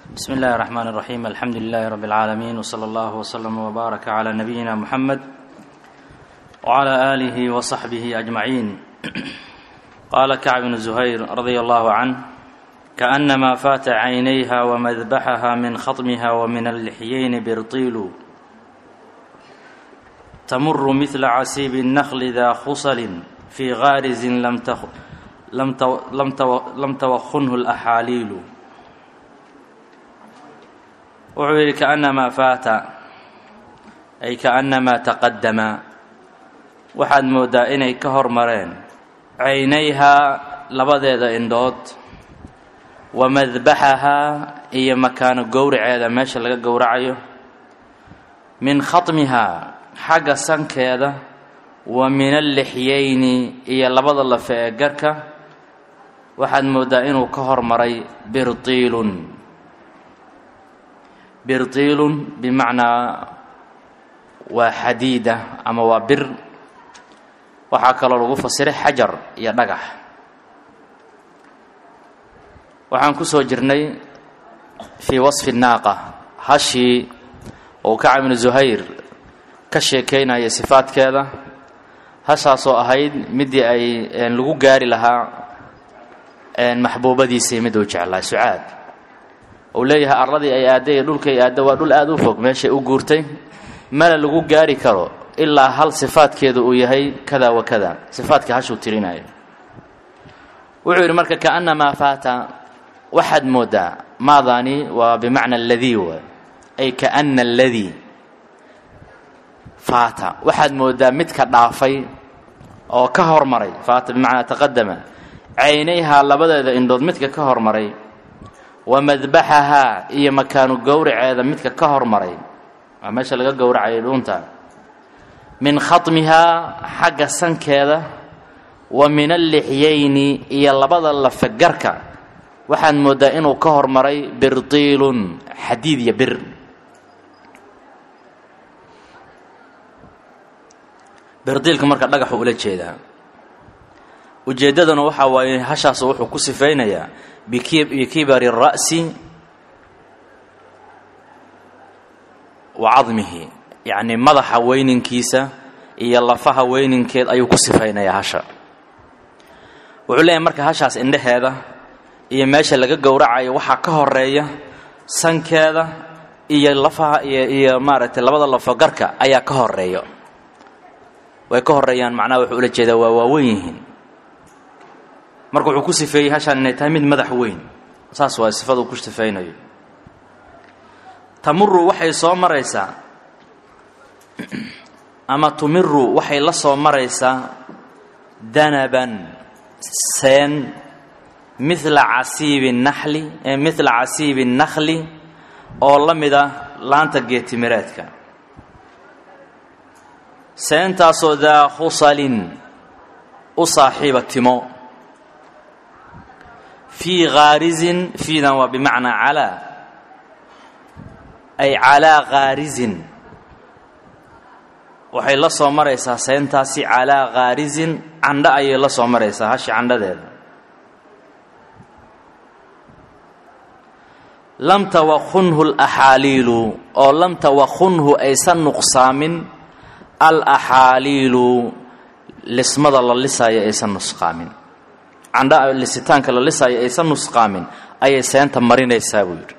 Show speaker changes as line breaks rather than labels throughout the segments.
بسم الله الرحمن الرحيم الحمد لله رب العالمين وصلى الله وسلم وبارك على نبينا محمد وعلى آله وصحبه أجمعين قال كعب بن زهير رضي الله عنه كأنما فات عينيها ومذبحها من خطمها ومن اللحيين برطيل تمر مثل عسيب النخل ذا خصل في غارز لم تخ لم تو لم تو لم توخنه الأحاليل wuxuu yidhi kaأnamaa faata ay kaأnamaa taqadama waxaad mooddaa inay ka hormareen caynayhaa labadeeda indhood wa madbaxahaa iyo makaano gowraceeda meesha laga gowracayo min khatmihaa xagga sankeeda wa min allixyayni iyo labada lafe ee garhka waxaad mooddaa inuu ka hormaray birtiilun birtiilun bimacnaa waa xadiida ama waa bir waxaa kaloo lagu fasiray xajar iyo dhagax waxaan ku soo jirnay fii wasfi naaqa hashii ou kacab ibnu zuhayr ka sheekaynaya sifaadkeeda hashaasoo ahayd midii ay lagu gaari lahaa maxbuubadiisii mid uu jeclaa sucaad uu leeyahay arladii ay aadday iyo dhulkay aadda waa dhul aada u fog meeshay u guurtay mana lagu gaari karo ilaa hal sifaadkeedu uu yahay kada wa kada sifaadka hashuu tirinaya wuxuu yidhi marka kaannamaa faata waxaad mooddaa maadaani waa bimacna aladii wa ay kaana aladii faata waxaad mooddaa midka dhaafay oo ka hormaray faata bimacnaa taqadama caynayhaa labadeeda indhood midka ka hormaray wa madbaxahaa iyo makaanu gowraceeda midka ka hormaray waa meesha laga gowracayay dhuunta min khatmihaa xagga sankeeda wa min allixyayni iyo labada lafe garka waxaad mooddaa inuu ka hormaray birtiilun xadiid iyo bir birdiilka marka dhagaxu ula jeedaa ujeeddaduna waxaa waaye hashaas wuxuu ku sifaynayaa bikibari الra'si wa cadmihi yacni madaxa weyninkiisa iyo lafaha weyninkeed ayuu ku sifaynayaa hasha wuxuu leeyahay marka hashaas indhaheeda iyo meesha laga gowracayo waxaa ka horeeya sankeeda iyo lafaha iyo iyo maaragtay labada lafo garka ayaa ka horeeya way ka horeeyaan macnaha wuxuu ula jeedaa waa waaweyn yihiin marka wuxuu ku sifeeyey hashaan inay tahay mid madax weyn saas waa sifada uu ku sifaynayo tamuru waxay soo maraysaa ama tumiru waxay la soo maraysaa danaban seen midla casiibi naxli midla casiibi nakhli oo la mid ah laanta geetimireedka seentaasoo daa khusalin u saaxiiba timo fii khaarizin fiidan waa bimacnaa calaa ay calaa khaarizin waxay la soo maraysaa seentaasi calaa khaarizin candho ayay la soo maraysaa hashi candhadeeda lam tawakhunhu alaxaaliilu oo lam tawakhunhu aysan nuqsaamin alaxaaliilu lismada la lisaayo aysan nusqaamin candha lisitaanka la lisaayo aysan nusqaamin ayay seenta marinaysaa buu yidhi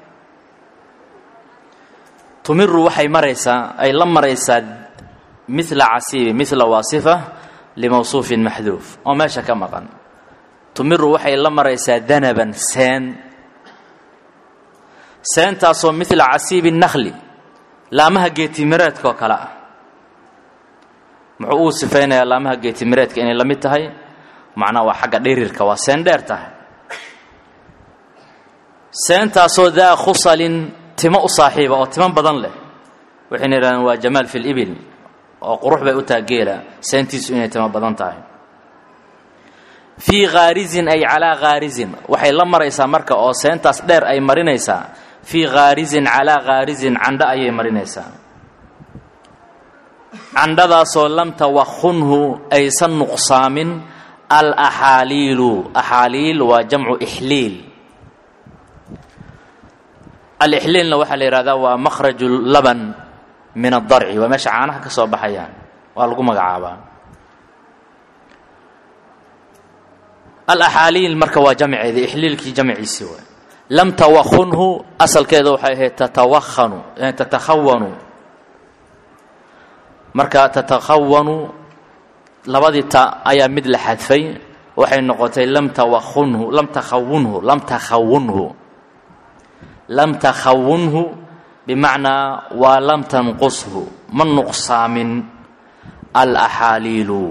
tumiru waxay maraysaa ay la maraysaa midla casiibi midla waa sifa limawsuufin maxduuf oo meesha ka maqan tumiru waxay la maraysaa danaban seen seentaasoo midla casiibi nakhli laamaha geetimireedkaoo kale ah muxuu uu sifaynayaa laamaha geetimireedka inay la mid tahay macnaha waa xagga dhirirka waa seen dheer tahay seentaasoo daa khusalin timo u saaxiiba oo timo badan leh waxayna yidhahdeen waa jamaal fi libil oo qurux bay u taha geela seentiisu inay timo badan tahay fii khaarizin ay calaa khaarizin waxay la maraysaa marka oo seentaas dheer ay marinaysaa fii khaarizin calaa khaarizin candho ayay marinaysaa candhadaasoo lam tawakhunhu aysan nuqsaamin alaxaaliilu axaaliil waa jamcu ixliil alixliilna waxaa la yidhahdaa waa makhraju laban min addarci waa meesha caanaha ka soo baxayaan waa lagu magacaabaa alaxaaliil marka waa jamceedii ixliilkii jamciisii waay lam tawakhunhu asalkeeda waxay ahayd tatawahanu tatakhawanu marka tatakhawanu labadii ta ayaa mid la xadfay waxay noqotay lam tawakhunhu lam takhawunhu lam takhawunhu lam takhawunhu bimacnaa waa lam tanqushu ma nuqsaamin alaxaaliilu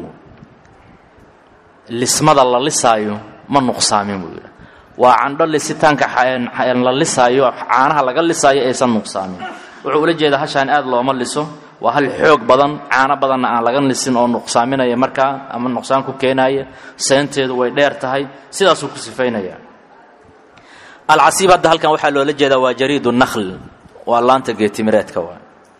lismada la lisaayo ma nuqsaamin buu yidhi waa candho lisitaanka la lisaayo caanaha laga lisaayo aysan nuqsaamin wuxuu ula jeedaa hashaan aad looma liso waa hal xoog badan caano badanna aan laga lisin oo nuqsaaminaya markaa ama nuqsaan ku keenaya seenteedu way dheer tahay sidaasuu ku sifaynaya alcasiib hadda halkan waxaa loola jeedaa waa jariid nakhl waa laanta geetimireedka waa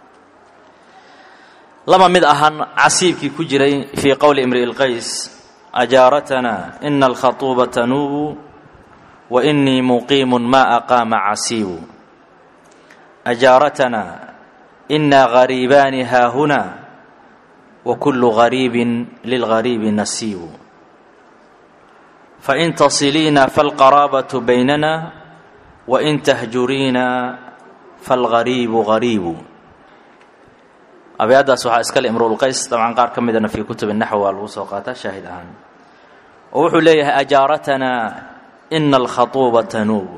lama mid ahan casiibkii ku jiray fii qowli imri'i lqays ajaaratana ina alkhatuuba tanuubu wa inii muqiimun ma aqaama casiibu ajaaratana ina gariibaani haahuna wa kullu gariibin lilgariibi nasiibu fain tasiliina falqaraabatu baynana wain tahjuriina falgariibu gariibu abyaddaas waxaa iskale imruulqays dabcan qaar ka midana fii kutubi naxw waa lagu soo qaataa shaahid ahaan oo wuxuu leeyahay ajaaratanaa ina alkhatuuba tanuub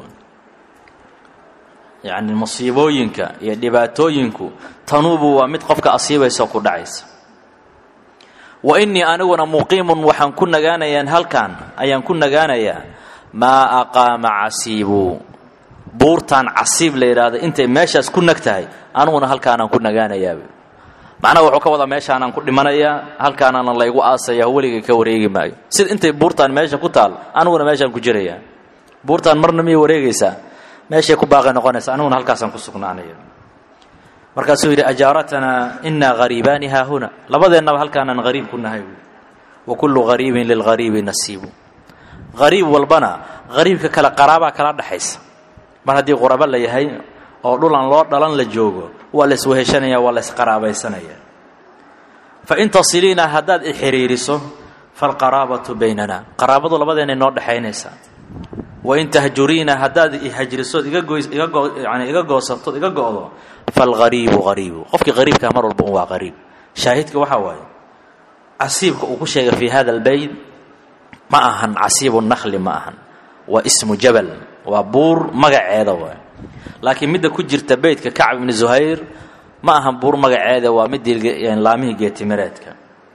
yacni musiibooyinka iyo dhibaatooyinku tanuubu waa mid qofka asiibaysa oo ku dhacaysa wa innii aniguna muqiimun waxaan ku nagaanayaan halkan ayaan ku nagaanayaa maa aqaama casiibu buurtaan casiib la yidhaahda intay meeshaas ku nag tahay aniguna halkaanaan ku nagaanayaa macnaha wuxuu ka wadaa meeshaanaan ku dhimanayaa halkaanaana laygu aasaya weligay ka wareegi maayo sida intay buurtaan meesha ku taal aniguna meeshaan ku jirayaa buurtaan marna miyay wareegaysaa meeshay ku baaqi noqonaysa aniguna halkaasaan ku sugnaanaya markaasuu yidhi ajaaratanaa inaa hariibaani haahuna labadeennaba halkaanaan hariib ku nahay buui wa kullu hariibin lilghariibi nasiibu hariib walbana hariibka kale qaraabaa kala dhaxaysa mar haddii qurabo la yahay oo dhulan loo dhalan la joogo waa la isweheshanaya waa la isqaraabaysanaya fain tasiliina haddaad i xiriiriso falqaraabatu baynana qaraabadu labadeena noo dhexaynaysaa wain tahjuriina haddaad i hajrisood igayani iga goosatood iga go'do falgariibu hariibu qofkii hariibkaa mar walba un waa hariib shaahidka waxaa waaye casiibka uu ku sheegay fii hada albeyt ma ahan casiibu nakhli ma ahan waa ismu jabal waa buur magaceeda waay laakiin midda ku jirta beytka kacb ibni zuhayr ma ahan buur magaceeda waa midii laamihii geetimireedka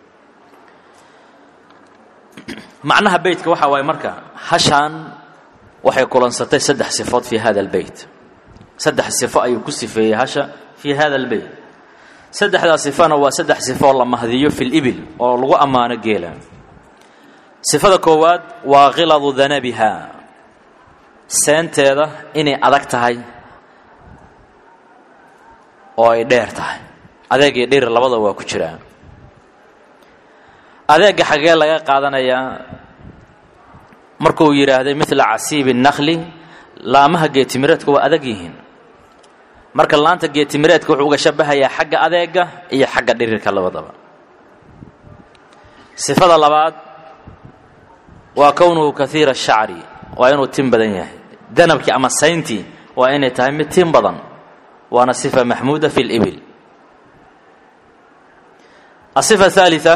macnaha beytka waxaa waaye marka hashaan waxay kulansatay saddex sifood fii hada albeyt saddex sifo ayuu ku sifeeyey hasha fii hada albeyt saddexdaa sifona waa saddex sifoo la mahdiyo fi libil oo lagu ammaano geela sifada koowaad waa khiladu danabiha seenteeda inay adag tahay oo ay dheer tahay adeeg iyo dhir labada waa ku jiraan adeegga xagee laga qaadanayaa markuu yidhaahday midla casiibi nakhli laamaha geetimireedka waa adag yihiin marka laanta geetimireedka wuxuu uga shabahayaa xagga adeega iyo xagga dhirirka labadaba sifada labaad waa kownuhu kaiira ashacri waa inuu tin badan yahay danabkii ama sayntii waa inay tahay mid tin badan waana sifa maxmuuda fi libil asifa haalia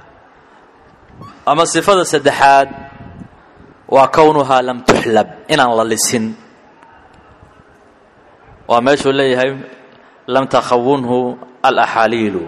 ama sifada saddexaad waa kownuhaa lam tuxlab inaan la lisin waa meeshuu leeyahay lam takhawunhu alaxaaliilu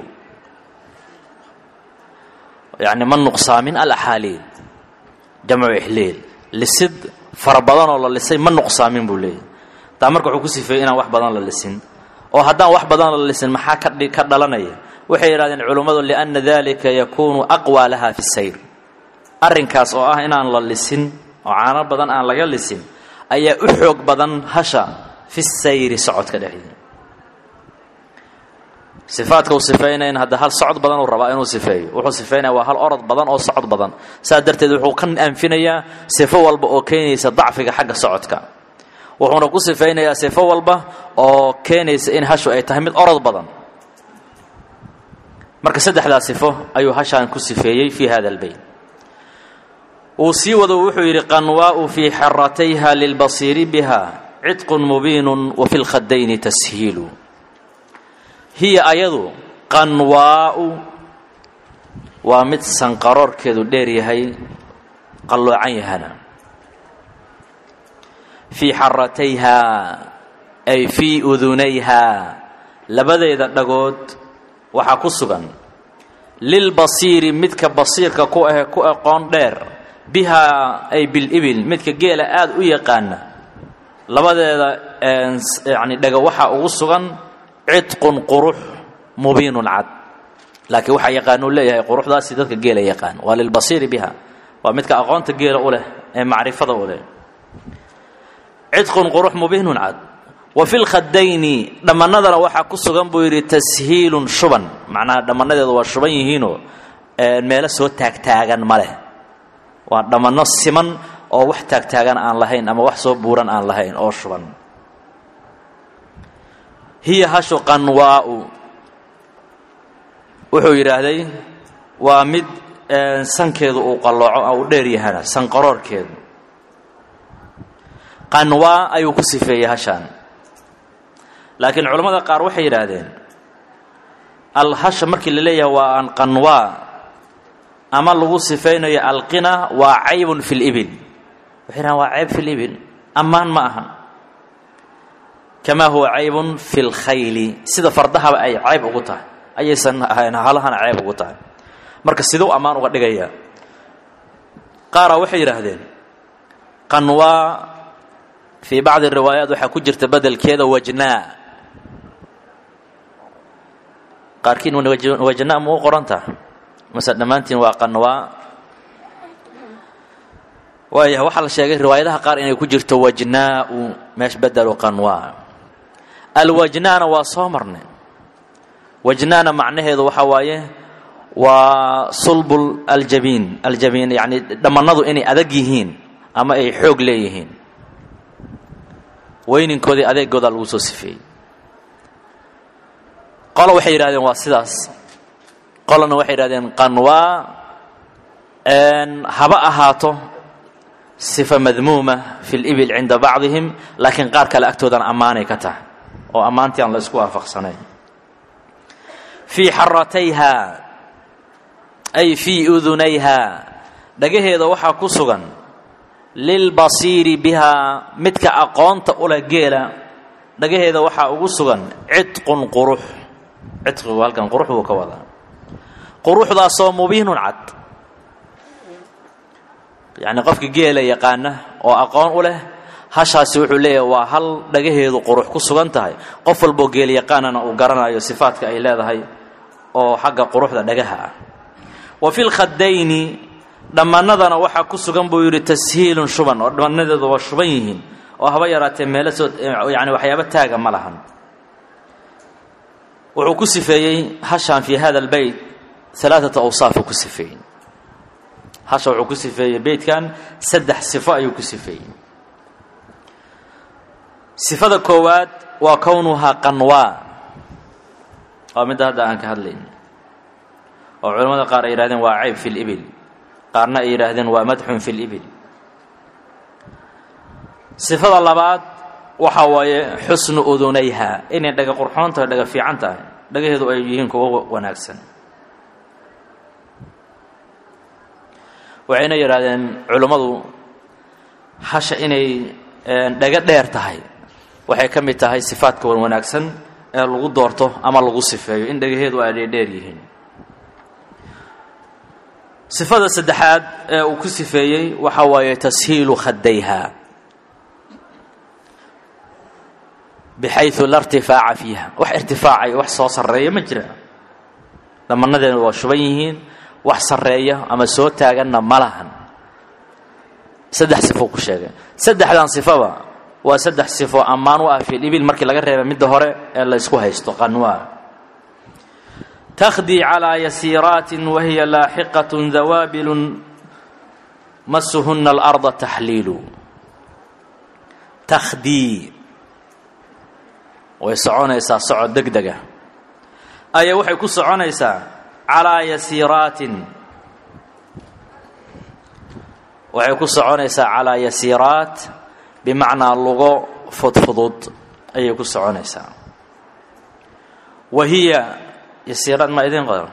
yani ma nuqsaamin alaxaaliil jamcu ixliil lisid fara badanoo la lisay ma nuqsaamin buu leeyahay taa marka wuxuu ku sifeeyey inaan wax badan la lisin oo haddaan wax badan la lisin maxaa ka dhalanaya waxay yidhahdeen culummadu lianna dalika yakuunu aqwaa laha fi sayr arrinkaas oo ah inaan la lisin oo caano badan aan laga lisin ayaa u xoog badan hasha fi sayri socodka dhexdiina sifaadka uu sifaynayn hadda hal socod badan uu rabaa inuu sifeeyo wuxuu sifeynaya waa hal orod badan oo socod badan saas darteed wuxuu ka anfinayaa sifo walba oo keenaysa dacfiga xagga socodka wuxuuna ku sifaynayaa sifo walba oo keenaysa in hashu ay tahay mid orod badan marka saddexdaa sifo ayuu hashaan ku sifeeyey fii hada albeyt uu sii wado wuxuu yidhi qanwaau fii xaratayha lilbasiiri biha cidqun mubiinun wa fi lkhadayni tashiilu hiya ayadu qanwaa'u waa mid sanqaroorkeedu dheer yahay qalloocan yahana fii xaratayhaa ay fii udunayhaa labadeeda dhagood waxaa ku sugan lilbasiiri midka basiirka ku ahe ku aqoon dheer bihaa ay bilibil midka geela aada u yaqaana labadeeda yacni dhago waxaa ugu sugan cidqun qurux mubiinun cad laakiin waxaa yaqaanuu leeyahay quruxdaasi dadka geela yaqaan waa lilbasiiri biha waa midka aqoonta geela u leh ee macrifada u leh cidqun qurux mubiinun cad wa fi lkhadayni dhammanadana waxaa ku sugan buu yidhi tashiilun shuban macnaha dhammanadeedu waa shuban yihiinoo meelo soo taagtaagan ma leh waa dhammanno siman oo wax taagtaagan aan lahayn ama wax soo buuran aan lahayn oo shuban hiya hashu qanwaa'u wuxuu yidhaahday waa mid sankeedu uu qallooco oo u dheer yahana sanqaroorkeedu qanwaa ayuu ku sifeeyey hashaan laakiin culammada qaar waxay yidhaahdeen alhasha markii la leeyahay waa an qanwaa ama lagu sifaynayo alqina waa caybun fi libil waxay yidhahdeen waa cayb fi libil ammaan ma aha kamaa huwa caybun fi lkhayli sida fardahaba ay cayb ugu tahay ayaysan ahayn halahana cayb ugu tahay marka siduu ammaan uga dhigaya qaaraa waxay yidhaahdeen qanwaa fii bacdi riwaayaat waxaa ku jirta bedelkeeda wajnaa qaarkiin wajnaa ma u qoranta mase dhammaantiin waa qanwaa waaya waxaa la sheegay riwaayadaha qaar inay ku jirto wajnaau meesh bedelu qanwaa alwajnaana waa soo marnay wajnaana macnaheedu waxaa waaye waa sulbul aljabiin aljabiin yacni dhammannadu inay adag yihiin ama ay xoog leeyihiin weyninkoodii adeegoodaa lagu soo sifeeyey qolo waxay yidhahdeen waa sidaas qolona waxay yidhahdeen qanwaa haba ahaato sifa madmuuma fi libil cinda bacdihim laakiin qaar kale agtoodan ammaanay ka tahay oo ammaantii aan la isku waafaqsanayn fii xaratayha ay fii udunayha dhagaheeda waxaa ku sugan lilbasiiri bihaa midka aqoonta u leh geela dhagaheeda waxaa ugu sugan cidqun qurux cidqigu halkan qurux buu ka wadaa quruxdaasoo mubiinun cad yacni qofka geela yaqaana oo aqoon u leh hashaasi wuxuu leeyahay waa hal dhagaheedu qurux ku sugan tahay qof walboo geel yaqaanana uu garanayo sifaadka ay leedahay oo xagga quruxda dhagaha ah wa fi lkhadayni dhammanadana waxaa ku sugan buu yidhi tashiilun shuban oo dhamanadeedu waa shuban yihiin oo haba yaraatee meelo soo yani waxyaabo taaga ma lahan wuxuu ku sifeeyey hashaan fii hada albeyt alaaata awsaafuu ku sifeeyey hasha wuxuu ku sifeeyey beytkan saddex sifo ayuu ku sifeeyey sifada koowaad waa kownuhaa qanwaa waa midda hadda aan ka hadlayn oo culamada qaar ay yihahdeen waa cayb fi libil qaarna ay yidhaahdeen waa madxun fi libil sifada labaad waxaa waaye xusnu udunayha inay dhaga qurxoon tahay dhaga fiican tahay dhagaheedu ay yihiin kuwo wanaagsan waxayna yidhaahdeen culummadu hasha inay dhaga dheer tahay waxay ka mid tahay sifaadka wan wanaagsan ee lagu doorto ama lagu sifeeyo in dhagaheedu ay dheerdheer yihiin sifada saddexaad ee uu ku sifeeyey waxa waaye tashiilu khadayha bixayu la irtifaaca fiiha wax irtifaacay wax soo sarreeya ma jira dhamanadeedu waa shuban yihiin wax sarreeya ama soo taaganna ma lahan saddex sifo ku sheegay saddexdan sifaba waa saddex sifo ammaan u ah filibil markii laga reeba midda hore ee la ysku haysto qanwaa تkhdي عlى yasiiraaت wahiy laaxiqaة dawaabil masuhuna الأrض تaxliilu takhdii way soconaysaa socod deg dega ayaa waxay ku soconaysaa calaa yasiiraatin waxay ku soconaysaa calaa yasiiraat bimacnaa lugo fudfudud ayay ku soconaysaa wa hiya yasiiraat ma idin qodan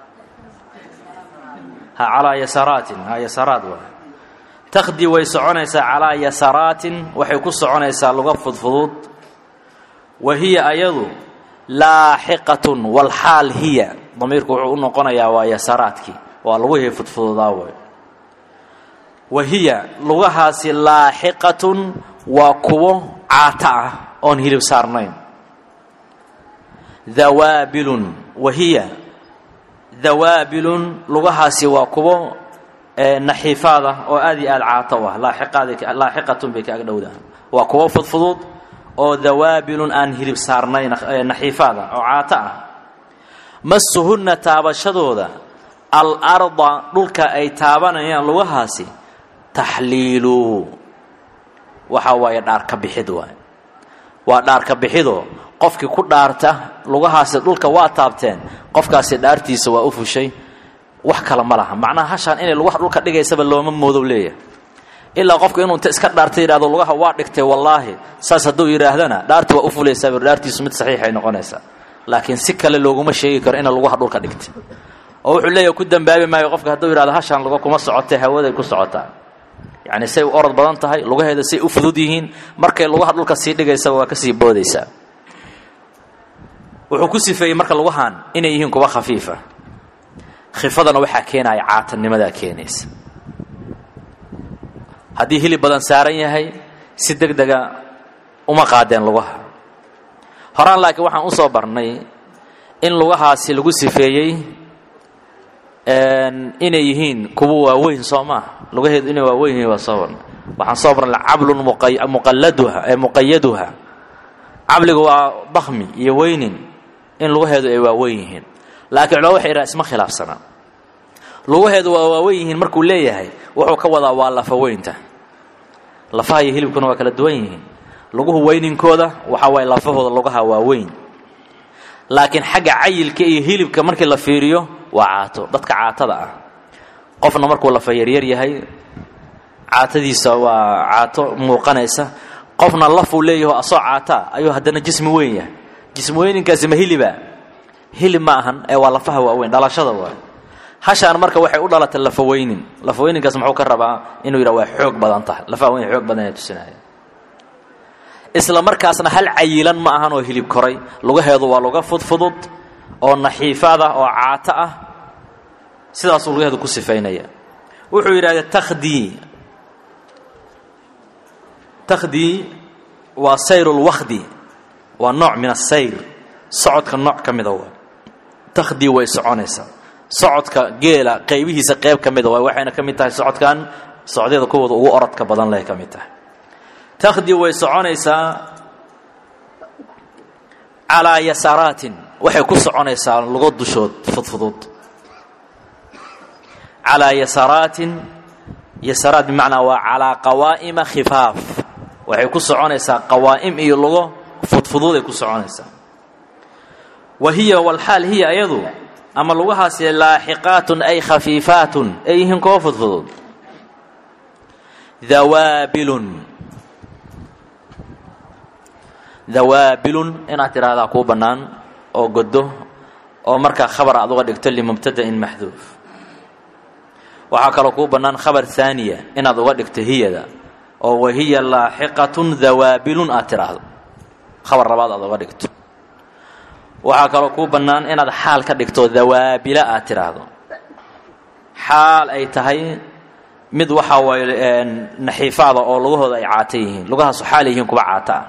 ha calaa yasaraatin ha yasaraat waay takhdii way soconaysaa calaa yasaraatin waxay ku soconaysaa lugo fudfudud wa hiya ayadu laaxiqatun walxaal hiya damiirku wuxuu u noqonayaa waa yasaraadkii waa luguhii fudfududaa way wa hiya lugahaasi laaxiqatun waa kuwo caata ah oon hilib saarnayn dawaabilun wa hiya dawaabilun lugahaasi waa kuwo naxiifaad ah oo aad iyo aad caato u ah laaxiqatun bay ka agdhowdaha waa kuwo fudfudud oo dawaabilun aan hilib saarnayn naxiifaad ah oo caato ah masuhunna taabashadooda alarda dhulka ay taabanayaan lugahaasi taxliilu waxa waaye dhaarka bixid waay waa dhaarka bixidoo qofkii ku dhaarta lugahaasi dhulka waa taabteen qofkaasi dhaartiisa waa u fushay wax kale ma laha macnaha hashaan inay lugaha dhulka dhigaysaba looma moodow leeyahay ilaa qofku inuu inta iska dhaarta yidhahdo lugaha waa dhigtay wallaahi saas hadduu yidhaahdana dhaarti waa u fulaysaa dhaartiisu mid saxiixay noqonaysaa laakiin si kale looguma sheegi karo ina lugaha dhulka dhigtay oo wuxuu leeyahay ku dambaabi maayo qofka hadduu yidhahdo hashaan luga kuma socotay hawaday ku socotaa yacni say u orod badan tahay lugaheeda say u fudud yihiin markay lugaha dhulka sii dhigaysaba waa kasii boodaysaa wuxuu ku sifeeyey marka lugahan inay yihiin kuwa khafiifa khifadana waxaa keenaya caatanimadaa keenaysa haddii hilib badan saaran yahay si deg dega uma qaadeen lugaha horaan laakiin waxaan usoo barnay in lugahaasi lagu sifeeyey inay yihiin kuwa waaweyn soo maaha lugaheedu inay waaweyn yihiin waa soo barnay waxaan soo barnay cablun muqalladuha ee muqayaduha cabliga waa bakmi iyo weynin in lugaheedu ay waaweyn yihiin laakiin culama waxay yidhaha isma khilaafsanaa lugaheedu waa waaweyn yihiin markuu leeyahay wuxuu ka wadaa waa lafa weynta lafaha iyo hilibkuna waa kala duwan yihiin luguhu weyninkooda waxaa waaye lafahooda lugaha waa weyn laakiin xagga cayilka iyo hilibka markii la fiiriyo waa caato dadka caatada ah qofna markuu lafa yaryar yahay caatadiisa waa caato muuqanaysa qofna lafuu leeyaho asoo caataa ayuu haddana jismi weyn yahay jismi weyninkaasi ma hiliba hilib ma ahan ee waa lafaha waaweyn dhalashada waay hashaan marka waxay u dhalatay lafaweynin lafaweyninkaas muxuu ka rabaa inuu yidhah waa xoog badan tahay lafaha weyn xoog badan ee tusinaya isla markaasna hal cayilan ma ahan oo hilib koray lugaheedu waa luga fudfudud oo naxiifaad ah oo caato ah sidaasuu lugaheedu ku sifaynaya wuxuu yidhahda takhdii takhdii waa sayrulwakhdi waa nooc min asayr socodka nooc ka mida waa takhdii way soconaysaa socodka geela qaybihiisa qayb ka mida waay waxayna ka mid tahay socodkan socdyada kuwooda ugu orodka badan leh ka mid tahay takhdii way soconaysaa calaa yasaraatin waxay ku soconaysaa lugo dushood fudfudud calaa yasaraatin yasaraat bimacnaa waa calaa qawaa'ima khifaaf waxay ku soconaysaa qawaa'im iyo lugo fudfududay ku soconaysaa wa hiya walxaal hiya ayadu ama lugahaasi laaxiqaatun ay khafiifaatun ay yihiin kuwa fudfudud dawaabilun dawaabilun inaad tidhaahdaa kuu bannaan oo goddo oo markaa khabar aad uga dhigto limubtada'in maxduuf waxaa kaloo kuu bannaan khabar haaniya inaad uga dhigto hiyada oo wahiya laaxiqatun dawaabilun aad tidhaahdo khabar labaad aad uga dhigto waxaa kaloo kuu bannaan inaad xaal ka dhigto dawaabila aad tidhaahdo xaal ay tahay mid waxaa waaye naxiifaada oo lugahooda ay caata yihiin lugahaasu xaal yihiin kuwa caata ah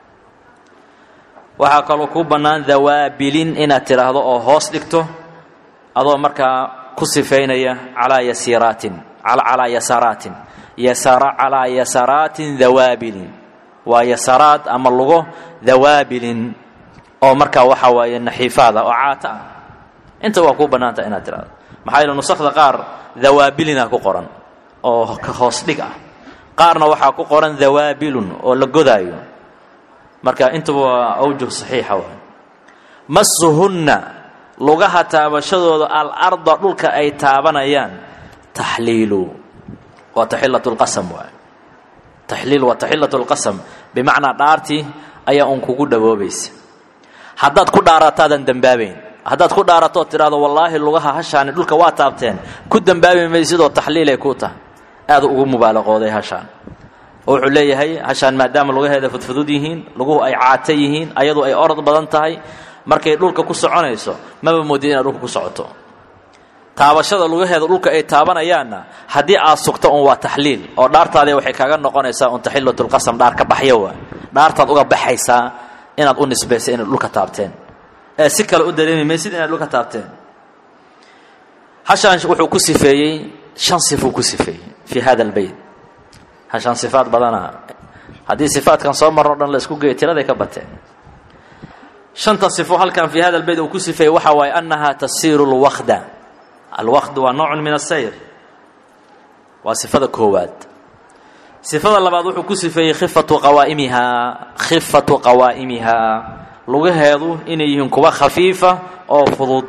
waxaa kaloo kuu bannaan dawaabilin inaad tidhaahdo oo hoos dhigto adoo markaa ku sifaynaya calaa yasiraatin calaa yasaraatin yasara calaa yasaraatin dawaabilin waa yasaraad ama lugo dawaabilin oo markaa waxaa waaye naxiifaada oo caata ah inta waa kuu bannaanta inaad tidhahdo maxaa yeele nusakda qaar dawaabilina ku qoran oo ka hoos dhig ah qaarna waxaa ku qoran dawaabilun oo la godaayo marka intuba waa awjuh saxiixa waay masuhunna lugaha taabashadooda alarda dhulka ay taabanayaan taxliilu waa taxilatu lqasam waay taxliil waa taxilatu lqasam bimacnaa dhaartii ayaa un kugu dhawoobaysa haddaad ku dhaarataadan dembaabayn haddaad ku dhaaratood tidhahdo wallaahi lugaha hashaani dhulka waa taabteen ku dembaabi maysidoo taxliilay ku tahay aad ugu mubaalaqooday hashaan oo wuxuu leeyahay hashaan maadaama lugaheeda fudfudud yihiin luguhu ay caata yihiin ayadu ay orod badan tahay markay dhulka ku soconayso maba moodid inaad dhulka ku socoto taabashada lugaheeda dhulka ay taabanayaanna haddii aad sugto un waa taxliil oo dhaartaadii waxay kaaga noqonaysaa un taxilatulqasam dhaar ka baxyo waa dhaartaad uga baxaysaa inaad u nisbaysa inay dhulka taabteen ee si kale u dareemi maysid inaad dhulka taabteen hashaan wuxuu ku sifeeyey shan sifuu ku sifeeyey fii hada albeyt hashaan sifaad badana haddii sifaadkan soo marro dhan la isku geeyo tiraday ka bateen shanta sifo halkan fii hada albeyt uu ku sifeeyey waxa waaye annahaa tasiiru lwakda alwakd waa noocun min asayr waa sifada koowaad sifada labaad wuxuu ku sifeeyey khifatu qawaa'imihaa khifatu qawaa'imihaa lugaheedu inay yihiin kuwa khafiifa oo fudud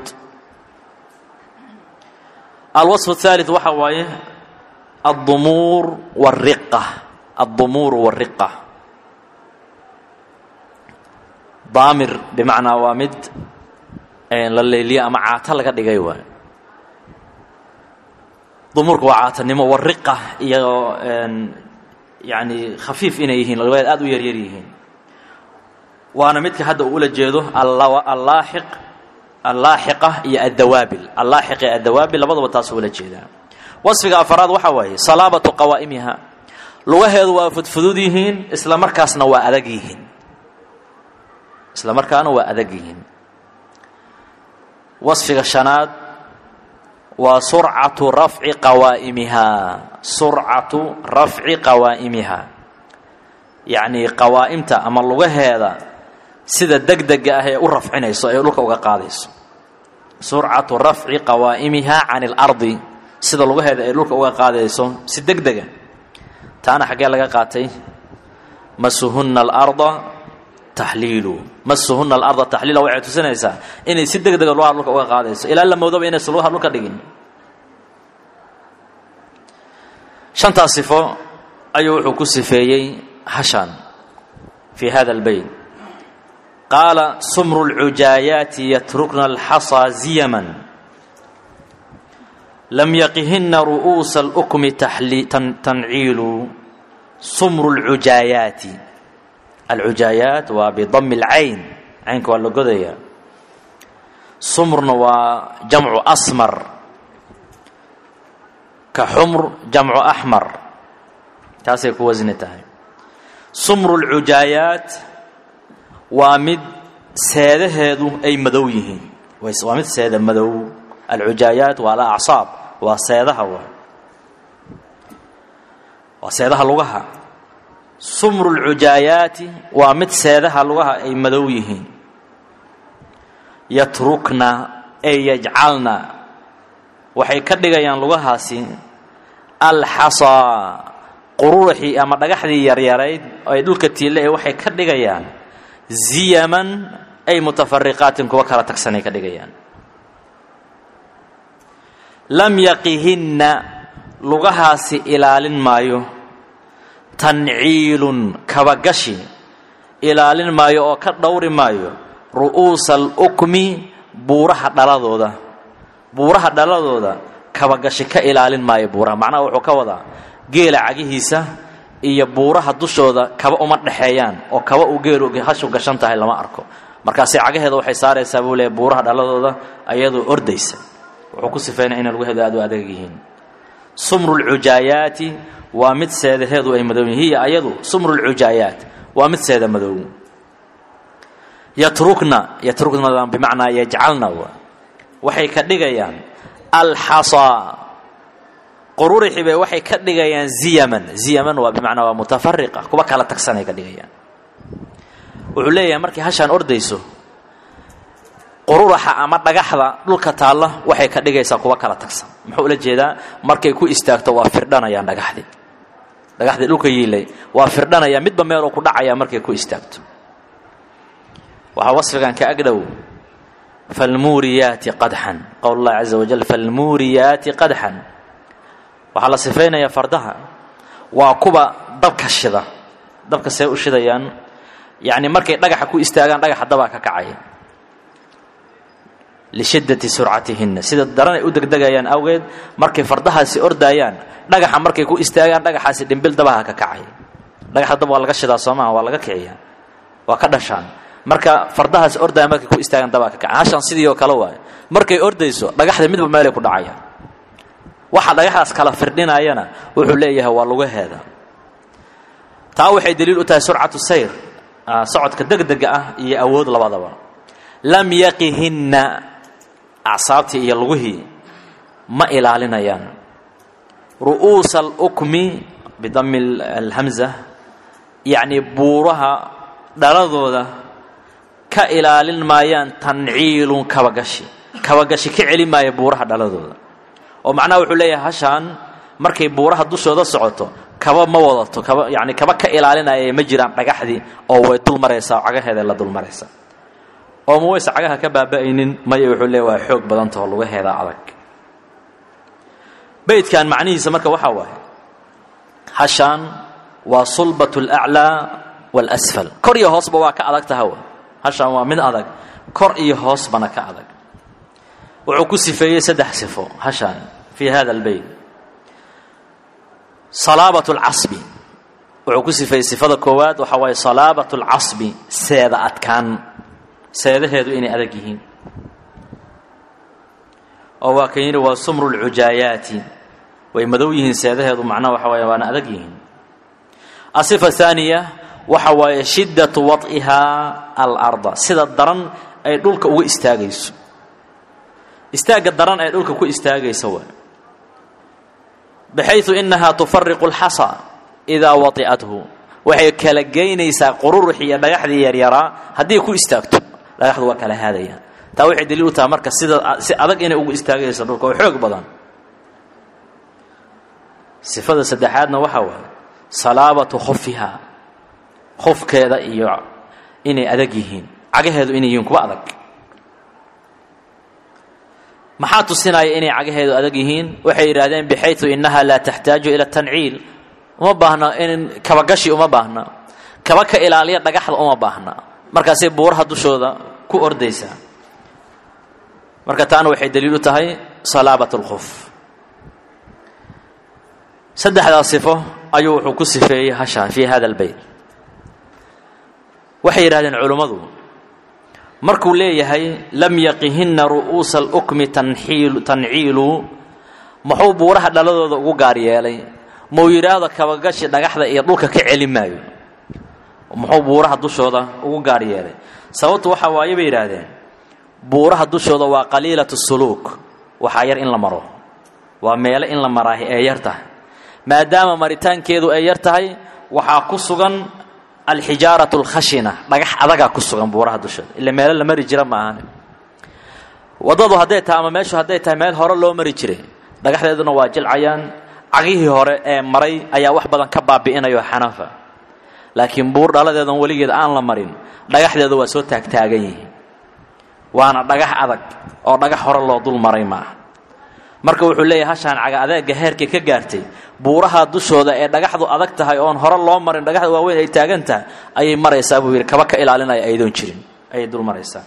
alwaصf الثالث waxa waaye الdumuur والriqa الdumuur والriqa daamir bimacnaa waa mid la leyliye ama caato laga dhigay waay dumuurka waa caatanimo wariqa iyo yani khafiif inay yihiin lugaheed aad u yaryar yihiin waana midka hadda uu ula jeedo allaaxiq allaaxiqa iyo addawaabil allaaxiq iyo addawaabil labadaba taasuu ula jeedaa wasfiga afaraad waxaa waaye salaabatu qawaa'imiha lugaheedu waa fudfudud yihiin isla markaasna waa adag yihiin isla markaana waa adag yihiin wasfiga shanaad waa surcatu rafci qawaa'imihaa surcatu rafci qawaa'imiha yacnii qawaa'imta ama lugaheeda sida degdega ah ee u rafcinayso ee dhulka uga qaadayso surcatu rafci qawaa'imihaa can اlardi sida lugaheeda ay dhulka uga qaadayso si degdega taana xaggee laga qaatay masuhuna alarda taxliilu masuhuna alarda taxliila waxay tusinaysaa inay si deg dega lugaha dhulka uga qaadayso ilaa la moodaba inaysan lugaha dhulka dhigin shantaas sifo ayuu wuxuu ku sifeeyey hashan fii hada albeyt qaala sumru اlcujaayaati yatrukna alxasaa ziyaman lam yaqihina ru'uusa اlukmi tanciilu sumru اlcujaayaati alcujaayaat waa bidami اlcayn caynka waa la godaya sumrna waa jamcu asmar ka xumr jamcu axmar taasay ku wasni tahay sumru اlcujaayaat waa mid seedaheedu ay madow yihiin waa mid seeda madow alcujaayaat waa alacsaab waa seedaha waa waa seedaha lugaha sumru اlcujaayaati waa mid seedaha lugaha ay madow yihiin yatrukna ay yajcalna waxay ka dhigayaan lugahaasi alxasaa qururuxii ama dhagaxdii yaryarayd oo ay dhulka tiille ee waxay ka dhigayaan ziyaman ay mutafariqaatin kuwa kala tagsanay ka dhigayaan lam yaqihinna lugahaasi ilaalin maayo tanciilun kabagashi ilaalin maayo oo ka dhowri maayo ru'uusa alukmi buuraha dhaladooda buuraha dhaladooda kabagashi ka ilaalin maayo buuraha macnaha wuxuu ka wadaa geela cagihiisa iyo buuraha dushooda kaba uma dhexeeyaan oo kaba uu geelu hashu gashan tahay lama arko markaase cagaheeda waxay saaraysaa buu leeya buuraha dhaladooda ayadoo ordaysa wuxuu ku sifeynaya inay lugaheedu aad u adag yihiin sumru lcujaayaati waa mid seedaheedu ay madow yihin hiya ayadu sumru lcujaayaat waa mid seeda madow yatrukna yatrukna bimacnaa yajcalna waxay ka dhigayaan alxasaa qururixi bay waxay ka dhigayaan ziyaman ziyaman waa bimacnaa waa mutafariqa kuwa kala tagsanay ka dhigayaan wuxuu leeyahay markay hashaan ordayso qururaxa ama dhagaxda dhulka taalla waxay ka dhigaysaa kuwa kala tagsan muxuu ula jeedaa markay ku istaagto waa firdhanayaan dhagaxdii dhagaxdii dhulka yiilay waa firdhanaya midba meeluu ku dhacaya markay ku istaagto waxaa wasfigan ka agdhow falmuuriyaati qadxan qowl اllahi caza wajal falmuuriyaati qadxan waxaa la sifaynayaa fardaha waa kuwa dabka shida dabka see u shidayaan yacni markay dhagaxa ku istaagaan dhagaxa dabaa ka kacaya lishiddati surcatihinna sida daran ay u degdegayaan awgeed markay fardahaasi ordaayaan dhagaxa markay ku istaagaan dhagaxaasi dhimbil dabaha ka kacaya dhagaxa dab waa laga shidaa soo maaha waa laga kiciyaa waa ka dhashaan marka fardahaasi ordaya markay ku istaagaan dabaa ka kacaya hashan sidii oo kale waayo markay ordayso dhagaxda midba meelay ku dhacayaan waxa dhagaxdaas kala firdhinayana wuxuu leeyahay waa lugaheeda taa waxay daliil u tahay surcatu sayr socodka degdega ah iyo awood labadaba lam yaqihinna acsaabtii iyo lugihii ma ilaalinayaan ru'uusa alukmi bidami alhamza yacnii buuraha dhaladooda ka ilaalin maayaan tanciilun kabagashi kabagashi ka celi maaya buuraha dhaladooda oo macnaha wuxuu leeyahay hashaan markay buuraha dushooda socoto kaba ma wadato kaba yani kaba ka ilaalinaya ma jiraan dhagaxdii oo way dul maraysaa oo cagaheeda la dul maraysa oo ma wayse cagaha ka baaba'aynin maya wuxuu leeya waa xoog badantaho lugaheeda adag beydkan macnihiisa marka waxaa waaye hashaan waa sulbat alaclaa waalasfal kor iyo hoosba waa ka adag tahawa hashaan waa mid adag kor iyo hoosbana ka adag wuxuu ku sifeeyey saddex sifo hashaan fii hada albeyt salaabat alcasbi wuxuu ku sifeeyey sifada koowaad waxaa waaye salaabat alcasbi seeda adkaan seedaheedu inay adag yihiin oo waa kan yidhi waa sumru lcujaayaati way madow yihiin seedaheedu macnaha waxa waaye waana adag yihiin asifa haaniya waxa waaye shiddatu wad'ihaa alarda sida daran ay dhulka uga istaagayso istaagga daran ee dhulka ku istaagaysa waay baxayثu inahaa tufariqu اlxasa idaa wai'athu waxay kala geynaysaa qururux iyo dhagaxdii yaryaraa haddii ku istaagto dhagaxdu waa kala haadayaan taa waxay daliil u tahay marka sida si adag inay ugu istaagayso dhulka oo xoog badan sifada saddexaadna waxaa waaye salaabatu khofiha khofkeeda iyo inay adag yihiin cagaheedu inay yihiin kuwa adag maxaa tusinaya inay cagaheedu adag yihiin waxay yidhahdeen bixayu inaha laa taxtaaju ila tanciil uma baahna in kabagashi uma baahna kaba ka ilaaliya dhagaxda uma baahna markaasay buuraha dushooda ku ordaysaa marka taana waxay daliil u tahay salaabat اlkhuf saddexdaa sifo ayuu wuxuu ku sifeeyey hasha fii hada اlbeyt waxay yidhahdeen culummadu markuu leeyahay lam yaqihinna ru'uusa alukmi tanciilu muxuu buuraha dhaladooda ugu gaar yeelay muu yidhaahdo kabagashi dhagaxda iyo dhulka ka celi maayo muxuu buuraha dushooda ugu gaar yeelay sababtu waxa waaye bay yidhaahdeen buuraha dushooda waa qaliilatu suluuk waxaa yar in la maro waa meelo in la maraahi ee yar tahay maadaama maritaankeedu ay yar tahay waxaa ku sugan alxijaaratu alkhashina dhagax adagaa ku sugan buuraha dushooda ila meelo la mari jira ma ahan waddadu hadday tahay ama meeshu hadday tahay meel hore loo mari jiray dhagaxdeeduna waa jilcayaan cagihii hore ee maray ayaa wax badan ka baabi'inayo xanafa laakiin buur dhaladeedan weligeed aan la marin dhagaxdeedu waa soo taagtaagan yihiin waana dhagax adag oo dhagax hore loo dul maray maaha marka wuxuu leeyahay hashaan caga adeega heerkay ka gaartay buuraha dushooda ee dhagaxdu adag tahay oon hore loo marin dhagaxda waaweyn ay taagan tahay ayay maraysaa buu yidhi kaba ka ilaalinaya aydoon jirin ayay dul maraysaa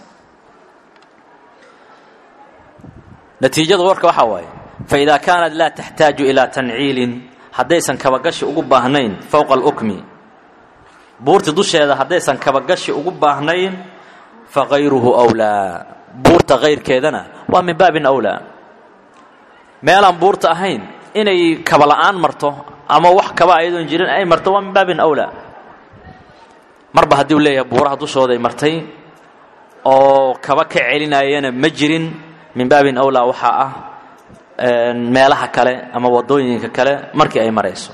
natiijada warka waxaa waaye faidaa kaanat laa taxtaaju ilaa tanciilin haddaysan kabagashi ugu baahnayn fowqa alukmi buurta dusheeda haddaysan kabagashi ugu baahnayn fa kayruhu wlaa buurta kayrkeedana waa min baabin awlaa meelaan buurta ahayn inay kaba la'aan marto ama wax kaba ayadoon jirin ay marto waa min baabin awlaa marba haddii u leeyahay buuraha dushooday martay oo kaba ka celinayana ma jirin min baabin awlaa waxaa ah meelaha kale ama waddooyinka kale markii ay marayso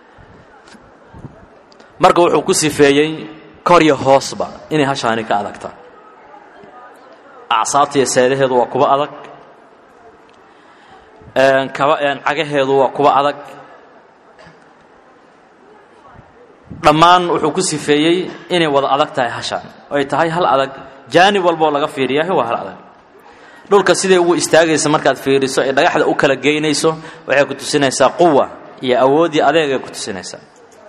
marka wuxuu ku sifeeyey kor iyo hoosba inay hashaani ka adagta acsaabta iyo seedaheedu waa kuwa adag kaba cagaheedu waa kuwa adag dhammaan wuxuu ku sifeeyey inay wada adag tahay hashaan ay tahay hal adag jaanib walboo laga fiiriyahay waa hal adag dhulka siday ugu istaagaysa markaad fiiriso ee dhagaxda u kala geynayso waxay ku tusinaysaa quwa iyo awooddii adeegay ku tusinaysaa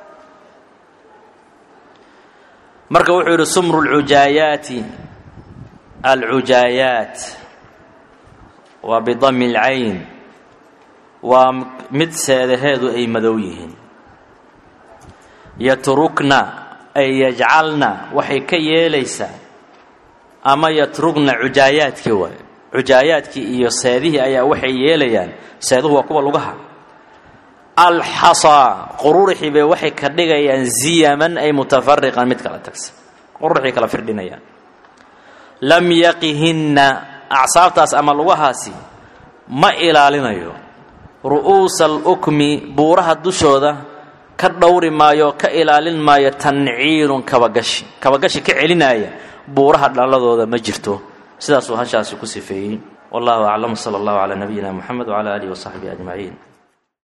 marka wuxuu yidhi sumru lcujaayaati alcujaayaat waa bidami اlcayn waa mid seedaheedu ay madow yihiin yatrukna ay yajcalna waxay ka yeelaysaa ama yatrugna cujaayaadkii waay cujaayaadkii iyo seedihii ayaa waxay yeelayaan seeduhu waa kuwa lugaha alxasaa qururixii bay waxay ka dhigayaan ziyaman ay mutafariqan mid kala tagsan qururixay kala firdhinayaan lam yaqihinna acsaabtaas ama lugahaasi ma ilaalinayo ru'uusa alukmi buuraha dushooda ka dhowri maayo ka ilaalin maayo tanciirun kabagashi kabagashi ka celinaya buuraha dhaladooda ma jirto sidaasuu hashaasi ku sifeeyey wallahu aclam sala allahu calaa nabiyina moxamed wcala aalihi wasaxbihi ajmaciin